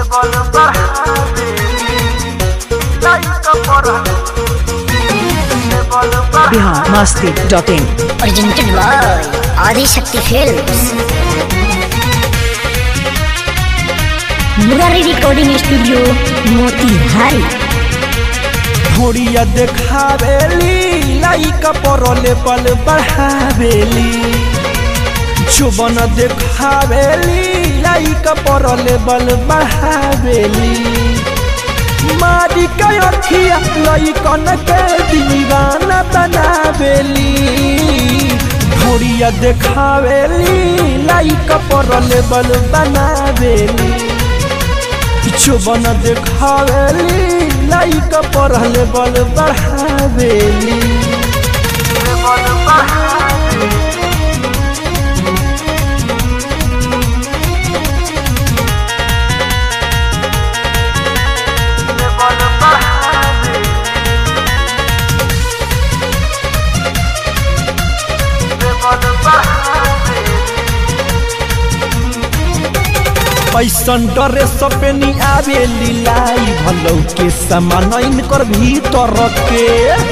Bihar Masti dot in presented by Adi Shakti Films. Murari Recording Studio, Motihari. घोड़िया देखावेली like परले पल बढ़ावेली चुबन देखावेली लाइक परले बल बढ़ावेली मारी के अखिया लइकन के दीवाना बनावेली घोड़िया देखावेली लाइक परले बल बनावेली चुबन देखावेली लाइक पढ़ले बल बढ़ावेली ऐसन डरे सपेनी आवेली लाई भलौ के समान इनकर भीतर के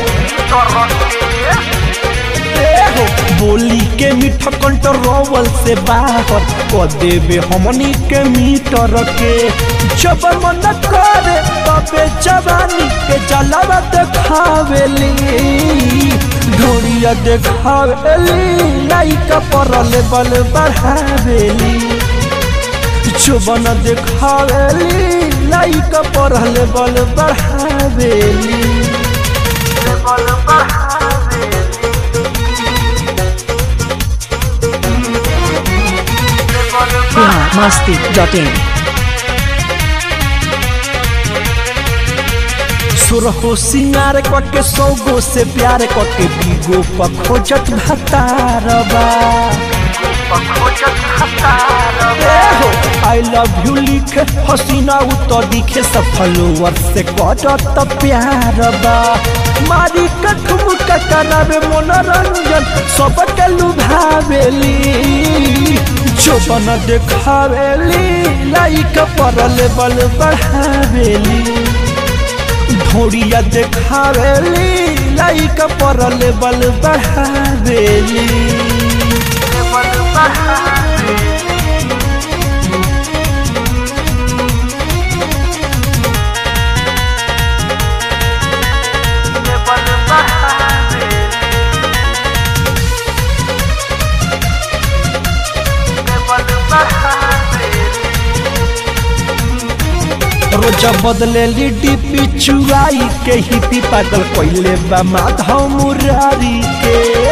ए हो, बोली के मीठ कंट्रोल से बाहर क देवे हमनी के मीटर के जब मन करे तबे जवानी के जलावा देखावेली ढोरिया देखावेली लाइक परले बल बढ़ावेली चुबन देखावेली लाइक पढ़ले बल बढ़ावेली बिहार मस्ती डॉट इन सुरहो सिंगार कके सौगो से प्यार कके बीगो पखोजत भतारबा आई लव यू लिखे हसीना उतर दिखे सफलोवर से कटत प्यार बा मारी कठुम करावे मनोरंजन सबके लुभावेली चोपन देखावेली लाइक परले बल बढ़ावेली ढोड़िया देखावेली लाइक परले बल बढ़ावेली रोज बदलेली डीपी चुराई के हिपी पागल कोइले बा माधव मुरारी के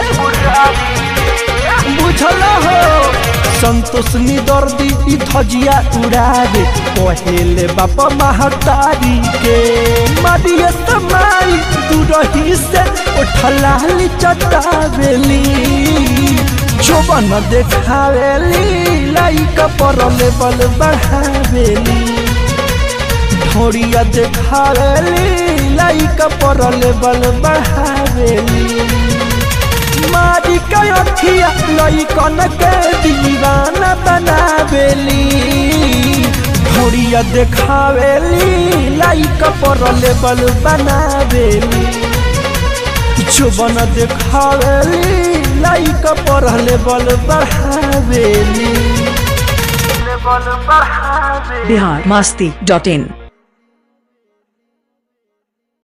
बुझल हो संतोष निदर्दी ई धजिया उड़ावे कहेले बाप महतारी के मारिए समाई दूरही से उठलाली चटावेली जोबन देखावेली लाइक परले बल बढ़ावेली ढोड़िया देखावेली लाइक परले बल बढ़ावेली मारी के अखिया लइकन के दीवाना बनावेली ढोड़िया देखावेली लाइक परले बल बनावेली चुबन देखावेली लाइक परले बल बढ़ावेली बिहार मस्ती डॉट इन